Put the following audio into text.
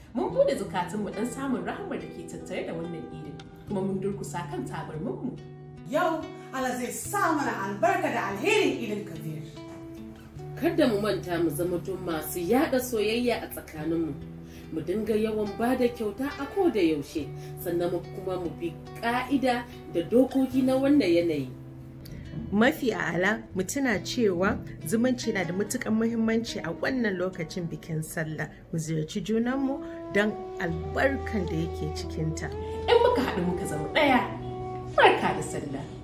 mun bude zukatunmu don samun rahamar da ke tattare da wannan idin kuma mun durkusa kan tabarminmu Yau Allah zai sa mana albarka da alherin idin kabir. Kada mu manta mu zama tun masu yada soyayya a tsakaninmu. Mu dinga yawan ba da kyauta a ko da yaushe, sannan mu kuma mu bi ka'ida da dokoki na wannan yanayi. mafi a'ala mu tuna cewa zumunci na da matukan muhimmanci a wannan lokacin bikin sallah mu ziyarci junanmu don albarkan da yake cikinta in muka haɗu muka zama ɗaya barka da sallah